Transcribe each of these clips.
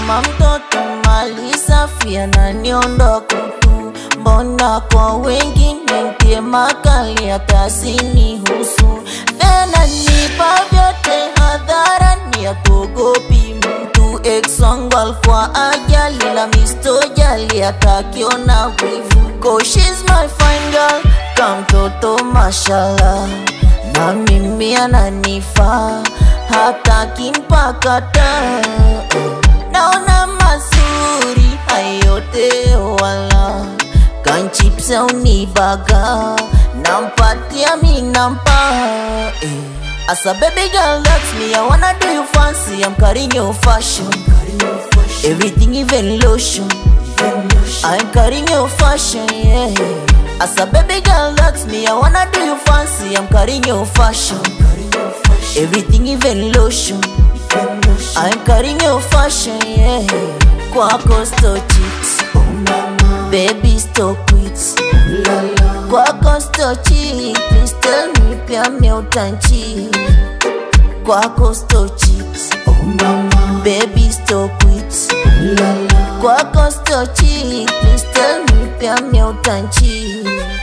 kama mtoto mali safi ananiondoa kutu mbona kwa wengine ntie makali hata sinihusu tena nipa vyote hadharani hatuogopi mtu ex wangu alikuwa ajali la mistojali atakiona wivu Cause she's my fine girl kamtoto mashallah na mimi ananifaa hata kimpakata naona mazuri hayote wala kanchips au ni baga nampatia mi nampa eh. As a baby girl that's me I wanna do you fancy I'm carrying your fashion Everything even lotion I'm carrying your fashion yeah As a baby girl that's me I wanna do you fancy I'm carrying your fashion Everything even lotion I'm carrying your fashion yeah Kwako sto chicks Baby sto quits Kwako sto cheat Please tell me pia me utanchi Kwako sto chicks Baby sto quits Kwako sto cheat Please tell me pia me utanchi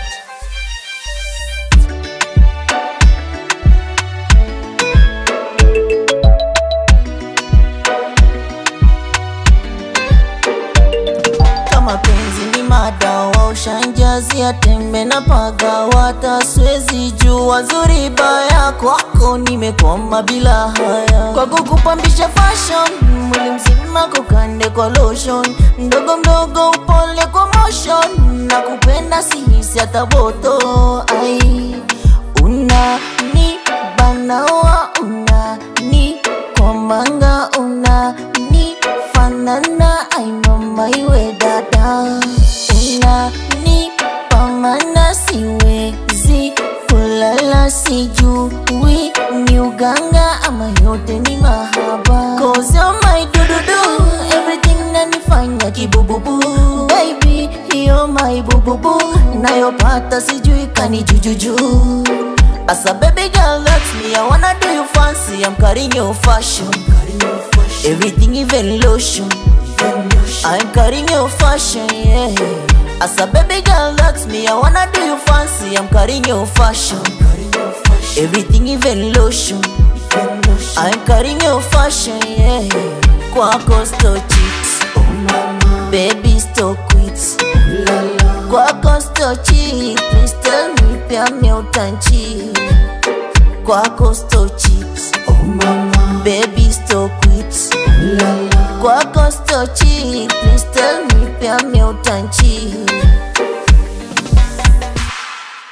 kama penzi ni madawa ushanjazia tembe na pagawa hata siwezi jua zuri baya kwako nimekwama bila haya kwa kukupambisha fashion mwili mzima kukande kwa lotion mdogo mdogo upole kwa motion na kupenda sihisi hata boto ai una ni banawa una ni komanga una ni fanana ai mama iwe dada una ni pamana siwezi kulala sijui ni uganga ama yote ni mahaba Cause you're my dududu everything nanifanya kibububu baby hiyo my bububu nayopata sijui kani jujuju As a baby girl that's me I wanna do you fancy I'm carrying your fashion Everything even lotion I'm carrying your fashion, yeah. As a baby girl, that's me. I wanna do you fancy. I'm carrying your fashion. Everything even lotion. I'm carrying your fashion, yeah. Kwako sto chicks, baby sto quits. Kwako sto cheat, please tell me pia me utanchi. Kwako sto chicks, baby sto quits. Kwako sto cheat, please tell me pia me utanchi.